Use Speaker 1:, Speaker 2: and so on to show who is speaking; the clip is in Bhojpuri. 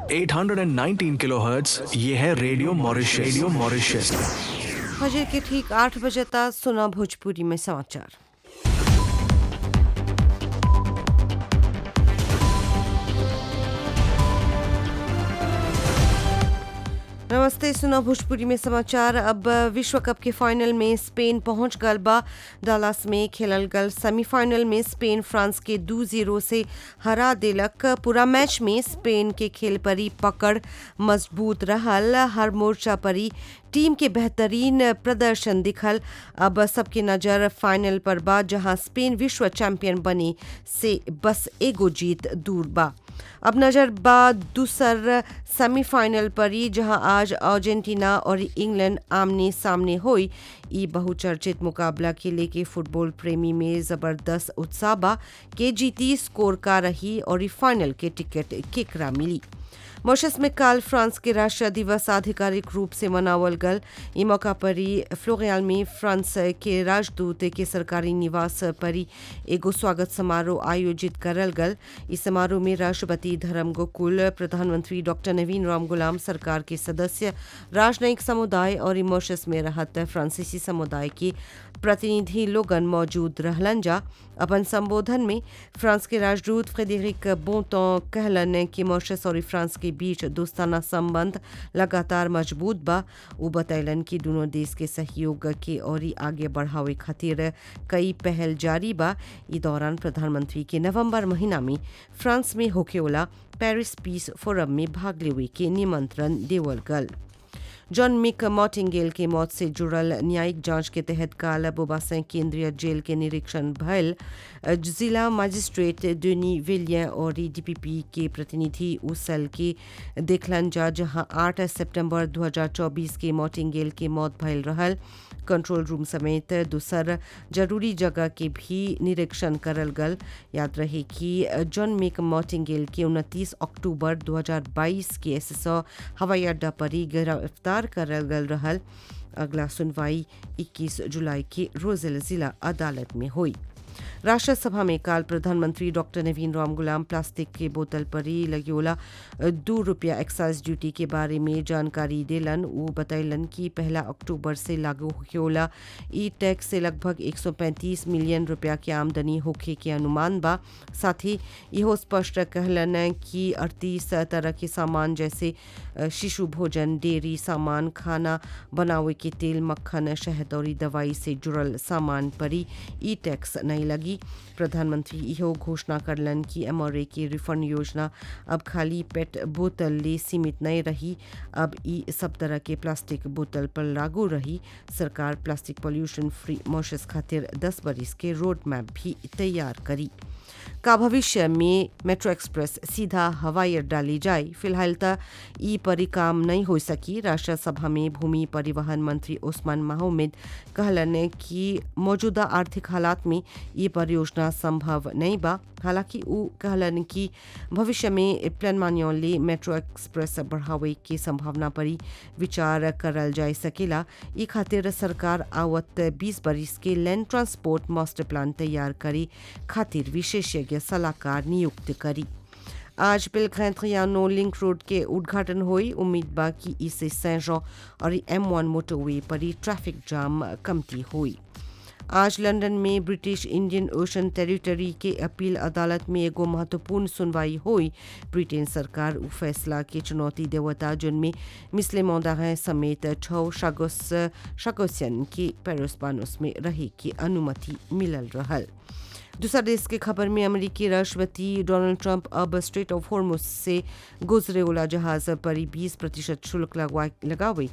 Speaker 1: 819 किलोहर्ट्ज ये है रेडियो मॉरिशस रेडियो मॉरिशस
Speaker 2: फजर के ठीक आठ बजे तक सुना भोजपुरी में समाचार नमस्ते सुना भोजपुरी में समाचार अब विश्व कप के फाइनल में स्पेन पहुंच गल बा डालास में खेलल गल सेमीफाइनल में स्पेन फ्रांस के दू जीरो से हरा दिलक पूरा मैच में स्पेन के खेल परी पकड़ मजबूत रहल हर मोर्चा परी टीम के बेहतरीन प्रदर्शन दिखल अब सबकी नज़र फाइनल पर बा जहां स्पेन विश्व चैंपियन बने से बस एगो जीत दूर बा अब नजर बा दूसर सेमीफाइनल पर ही जहां आज अर्जेंटीना और इंग्लैंड आमने सामने हुई ई बहुचर्चित मुकाबला के लेके फुटबॉल प्रेमी में जबरदस्त उत्साह बा के जीती स्कोर का रही और ई फाइनल के टिकट केकरा मिली मॉरिशस में काल फ्रांस के राष्ट्रीय दिवस आधिकारिक रूप से मनावल गल ई मौका पर ही फ्लोरियाल में फ्रांस के राजदूत के सरकारी निवास पर ही एगो स्वागत समारोह आयोजित करल गल इस समारोह में राष्ट्रपति धर्म गोकुल प्रधानमंत्री डॉक्टर नवीन राम गुलाम सरकार के सदस्य राजनयिक समुदाय और मॉरिशस में रहत फ्रांसीसी समुदाय के प्रतिनिधि लोगन मौजूद रहलन जा अपन संबोधन में फ्रांस के राजदूत फ्रेडरिक बोंटो कहलन कि मॉरिशस और फ्रांस के बीच दोस्ताना संबंध लगातार मजबूत बा वो बतैलन कि दोनों देश के सहयोग के और आगे बढ़ावे खातिर कई पहल जारी बा इस दौरान प्रधानमंत्री के नवंबर महीना में फ्रांस में होकेवाला पेरिस पीस फोरम में भाग लेवे के निमंत्रण देवल गल जॉन मिक मॉटिंगेल के मौत से जुड़ल न्यायिक जांच के तहत काल बोबासैं केंद्रीय जेल के निरीक्षण भयल जिला मजिस्ट्रेट डेनी विलियन और डीपीपी के प्रतिनिधि उस सेल के देखलन जा जहां 8 सितंबर 2024 के मॉटिंगेल के मौत भयल रहल कंट्रोल रूम समेत दूसर जरूरी जगह के भी निरीक्षण करल गल याद रहे कि जॉन मिक मॉटिंगेल के 29 अक्टूबर 2022 के एसएसओ हवाई अड्डा पर ही गिरफ्तार करल गल रहल अगला सुनवाई 21 जुलाई के रोजेल जिला अदालत में हुई राष्ट्र सभा में काल प्रधानमंत्री डॉक्टर नवीन राम गुलाम प्लास्टिक के बोतल पर ही लगेला दो रुपया एक्साइज ड्यूटी के बारे में जानकारी दिलन वो बतैलन कि पहला अक्टूबर से लागू होकेला ई टैक्स से लगभग 135 मिलियन रुपया के आमदनी होखे के अनुमान बा साथ ही इहो स्पष्ट कहलन कि अड़तीस तरह के सामान जैसे शिशु भोजन डेयरी सामान खाना बनावे के तेल मक्खन शहद और दवाई से जुड़ल सामान पर ही ई टैक्स नहीं लगी प्रधानमंत्री इहो घोषणा करलन कि एमआरए की रिफंड योजना अब खाली पेट बोतल ले सीमित नहीं रही अब ई सब तरह के प्लास्टिक बोतल पर लागू रही सरकार प्लास्टिक पॉल्यूशन फ्री मॉरिशस खातिर 10 बरिस के रोड मैप भी तैयार करी का भविष्य में मेट्रो एक्सप्रेस सीधा हवाई अड्डा ले जाए फिलहाल तक ई परी काम नहीं हो सकी राष्ट्र सभा में भूमि परिवहन मंत्री ओस्मान माहमद कहलन कि मौजूदा आर्थिक हालात में ये परियोजना संभव नहीं बा हालांकि वो कहलन कि भविष्य में प्लान मान्योले मेट्रो एक्सप्रेस बढ़ावे की संभावना पर विचार करल जा सकेला ई खातिर सरकार आवत 20 बरिस के लैंड ट्रांसपोर्ट मास्टर प्लान तैयार करे खातिर विशेषज्ञ सलाहकार नियुक्त करी आज पिलखैंत्रियानो लिंक रोड के उद्घाटन हुई उम्मीद बा कि इससे सैजो और एम वन मोटरवे पर ट्रैफिक जाम कमती हुई आज लंदन में ब्रिटिश इंडियन ओशन टेरिटरी के अपील अदालत में एगो महत्वपूर्ण सुनवाई हुई ब्रिटेन सरकार उ फैसला के चुनौती देवता जिनमें मिसले मोदाह समेत छः शागोस शागोसियन के पेरोस्पानोस में रहे की अनुमति मिलल रहल दूसरा देश के खबर में अमेरिकी राष्ट्रपति डोनाल्ड ट्रंप अब स्ट्रेट ऑफ हॉर्मुस से गुजरे वाला जहाज पर 20 प्रतिशत शुल्क लगावे